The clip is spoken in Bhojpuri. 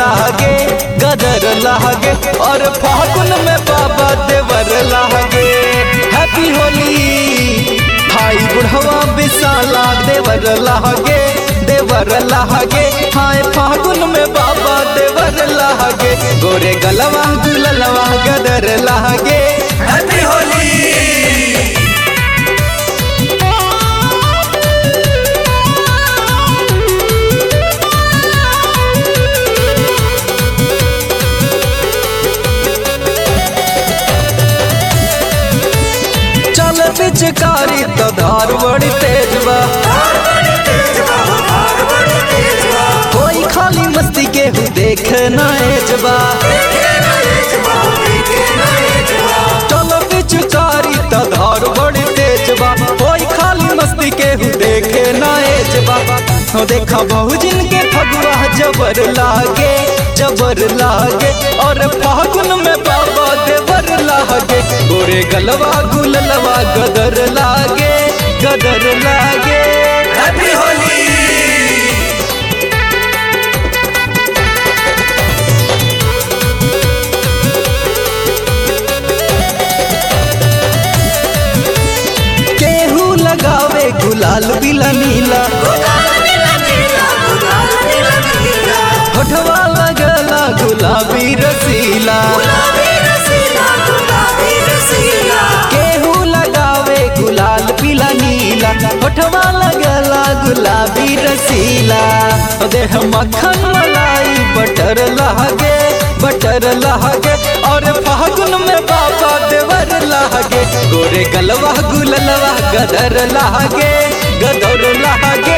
लागे गदर लागे और फागुन में बाबा देवर लागे हैप्पी होली भाई बुढ़वा विशाला देवर लागे देवर लागे हाय फागुन में बाबा देवर लागे गोरे गलवा गुललवा गदर लागे हैप्पी होली चल पिचकारी तो धार बड़ी तेज बा कोई खाली मस्ती के हूँ देख ना एजबा चलो पिचकारी तो धार बड़ी तेज बा कोई खाली मस्ती के हूँ देखे ना एजबा हो देखा बहु जिनके फगुआ जबर लागे जबर लागे और फागुन में बाबा देवर लागे गोरे गलवा गुललवा गदर लागे गदर लागे हैप्पी होली केहू लगावे गुलाल बिला नीला होठवा लगला गुलाबी रसीला केहू लगावे गुलाल पीला नीला होठवा लगला गुलाबी रसीला देह मक्खन मलाई बटर लहगे बटर लहगे और फागुन में बाबा देवर लहगे गोरे गलवा गुललवा गदर लहगे गदर लहगे